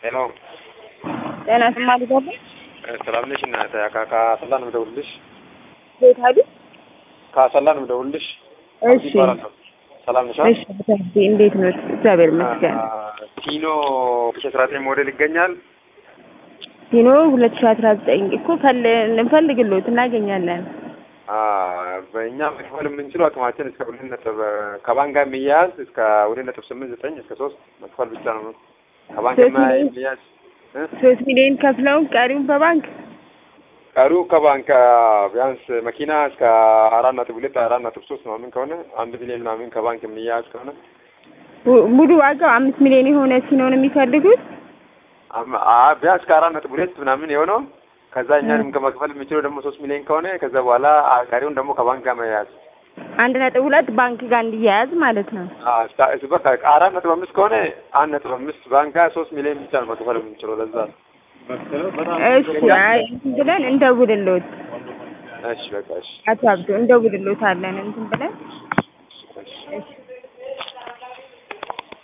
ሄሎ ጤና ስማ ልገባ ሰላም ነሽ? እናት ከአሰላ ነው የምደውልልሽ። ቤት አሉ ከአሰላ ነው የምደውልልሽ። እሺ ይባላለሁ። ሰላም ነሽ? እሺ ብታስቢ እንዴት ነው? እግዚአብሔር ይመስገን። ቲኖ ሺ አስራ ዘጠኝ ሞዴል ይገኛል። ቲኖ ሁለት ሺህ አስራ ዘጠኝ እኮ ፈል እንፈልግሎት እናገኛለን። በእኛ መክፈል የምንችለው አቅማችን እስከ ሁለት ነጥብ ከባንክ ጋር የሚያያዝ እስከ ሁለት ነጥብ ስምንት ዘጠኝ እስከ ሶስት መክፈል ብቻ ነው። ከባንክ ሶስት ሚሊዮን? የሚያያዝ እ? ሶስት ሚሊዮን ከፍለውን ቀሪውን በባንክ ቀሪው ከባንክ ቢያንስ መኪና እስከ አራት ነጥብ ሁለት አራት ነጥብ ሶስት ምናምን ከሆነ አንድ ሚሊዮን ምናምን ከባንክ የሚያያዝ ከሆነ ሙ- ሙሉ ዋጋው አምስት ሚሊዮን የሆነ ቲኖ ነው የሚፈልጉት። አም- አ- ቢያንስ ከአራት ነጥብ ሁለት ምናምን የሆነው ከዛ እኛንም ከመክፈል የሚችለው ደግሞ ሶስት ሚሊዮን ከሆነ ከዛ በኋላ አ- ቀሪውን ደግሞ ከባንክ ጋር መያዝ አንድ ነጥብ ሁለት ባንክ ጋር እንዲያያዝ ማለት ነው። አ- እስከ- እስ- በቃ አራት ነጥብ አምስት ከሆነ አንድ ነጥብ አምስት ባንክ ጋር ሶስት ሚሊዮን ብቻ ነው መክፈል የምንችለው ለዛ ነው። እሺ አይ እንትን ብለን እንደውልሎት እሺ በቃ እሺ አቶ አብዶ እንደውልሎት አለን እንትን ብለን